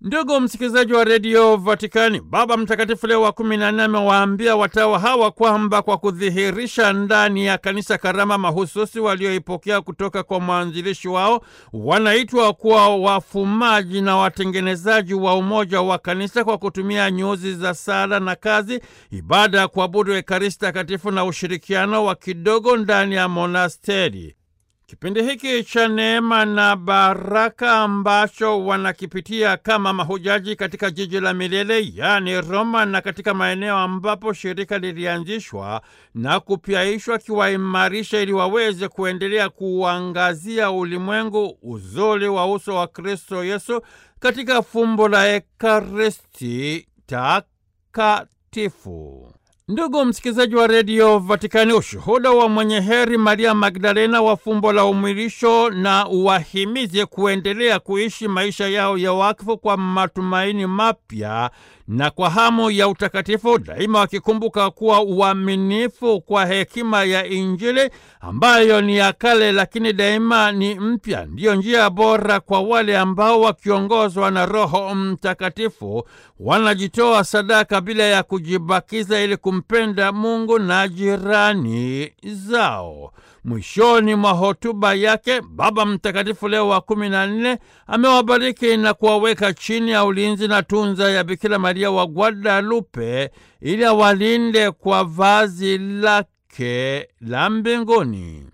Ndugu msikilizaji wa redio Vatikani, Baba Mtakatifu Leo wa kumi na nne amewaambia watawa hawa kwamba kwa kudhihirisha ndani ya kanisa karama mahususi walioipokea kutoka kwa mwanzilishi wao, wanaitwa kuwa wafumaji na watengenezaji wa umoja wa kanisa kwa kutumia nyuzi za sala na kazi, ibada ya kuabudu Ekaristi Takatifu na ushirikiano wa kidogo ndani ya monasteri. Kipindi hiki cha neema na baraka ambacho wanakipitia kama mahujaji katika jiji la milele yaani Roma, na katika maeneo ambapo shirika lilianzishwa na kupyaishwa, kiwaimarisha ili waweze kuendelea kuangazia ulimwengu uzuri wa uso wa Kristo Yesu katika fumbo la Ekaristi Takatifu. Ndugu msikilizaji wa redio Vatikani, ushuhuda wa mwenye heri Maria Magdalena wa fumbo la umwilisho na uwahimize kuendelea kuishi maisha yao ya wakfu kwa matumaini mapya na kwa hamu ya utakatifu, daima wakikumbuka kuwa uaminifu kwa hekima ya Injili ambayo ni ya kale lakini daima ni mpya, ndiyo njia bora kwa wale ambao wakiongozwa na Roho Mtakatifu wanajitoa sadaka bila ya kujibakiza ili kumpenda Mungu na jirani zao. Mwishoni mwa hotuba yake Baba Mtakatifu Leo wa kumi na nne amewabariki na kuwaweka chini ya ulinzi na tunza ya Bikira Maria wa Guadalupe ili awalinde kwa vazi lake la mbinguni.